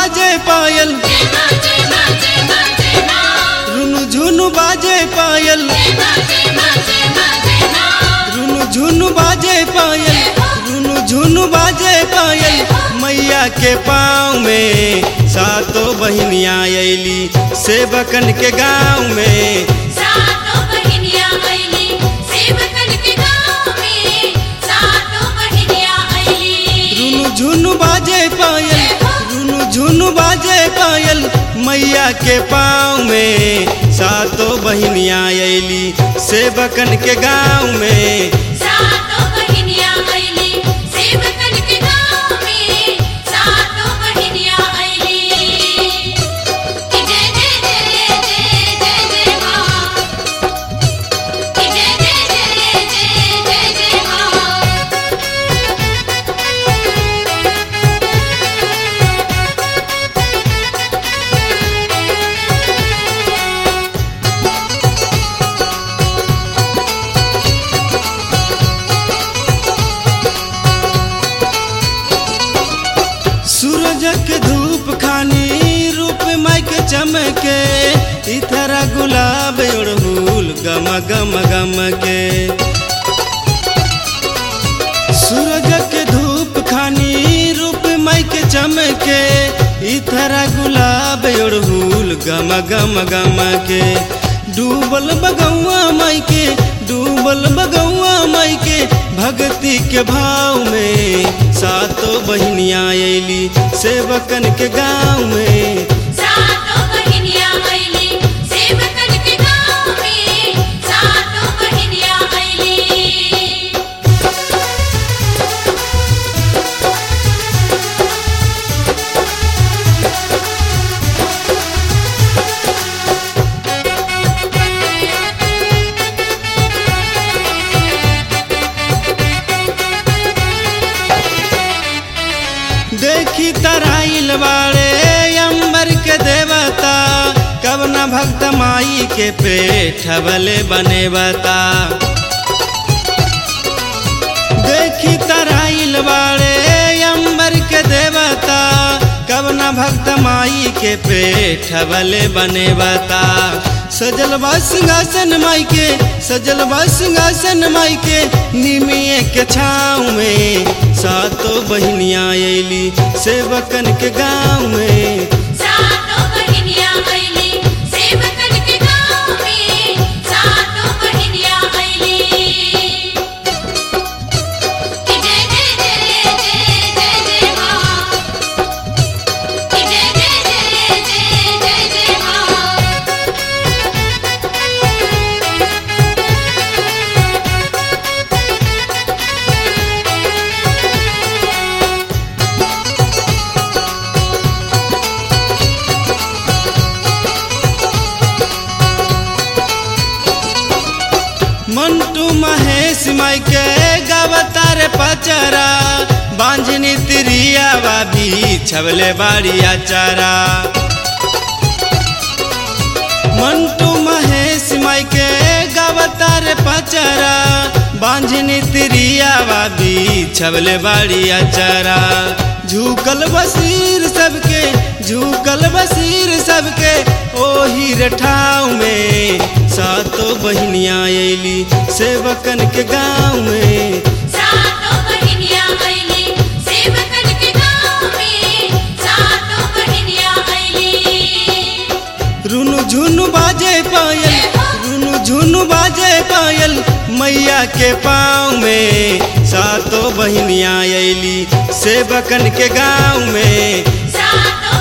बाजे पायल रुनु झुनु बाजे पायल रुनु झुनु बाजे पायल रुनु झुनु बाजे पायल मैया के पाँव में सातो बहिनिया अली सेवकन के गाँव में सातों बहिनिया अइली सेवकन के गाँव में सातों बहिनिया अइली रुनु झुनु बाजे पायल रुनु झुनु बाजे पायल मैया के पाँव में सातो बहिनिया अली सेवकन के गाँव में सातों बहिनिया अइली सेवकन के गाँव में सातों बहिनिया अइली कि जय जय जय जय जय जय माँ कि जय जय जय जय जय जय माँ सूरज के धूप खानी रूप माई के चमके इथरा गुलाब उड़हुल गम गम गम के सूरज के धूप खानी रूप माई के चमके इथरा गुलाब उड़हुल गम गम गम के डूबल बगौआ माई के डूबल बगौआ माई के भक्ति के भाव में सातो बहिनिया अली सेवकन के गाँव में सातों बहिनिया अइली सेवकन के गाँव में सातों बहिनिया अइली देखी तराइल बाड़े अंबर के देवता कब न भक्त माई के पेट भले बने बता देखी तराइल बाड़े अंबर के देवता कब न भक्त माई के पेट भले बने बता सजल बा सिंहासन माई के सजल बा सिंहासन माई के निमिये के छाँव में सातो बहिनिया अली सेवकन के गाँव में सातों बहिनिया अइली सेवकन के गाँव में सातों बहिनिया अइली कि जय जय जय जय जय जय माँ कि जय जय जय जय जय जय माँ मंटू महेश माई के गवतार पचरा बांझनी तिरिया बाबी छबले बाड़ी आचारा मंटू महेश माई के गवतार पचरा बांझनी तिरिया बाबी छबले बाड़ी आचारा झुकल बसीर सबके झुकल बसीर सबके ओही रठाव में सातो बहिनिया अली सेवकन के गाँव में सातों बहिनिया अइली सेवकन के गाँव में सातों बहिनिया अइली रुनु झुनु बाजे पायल रुनु झुनु बाजे पायल मैया के पाँव में सातो बहिनिया अली सेवकन के गाँव में सातों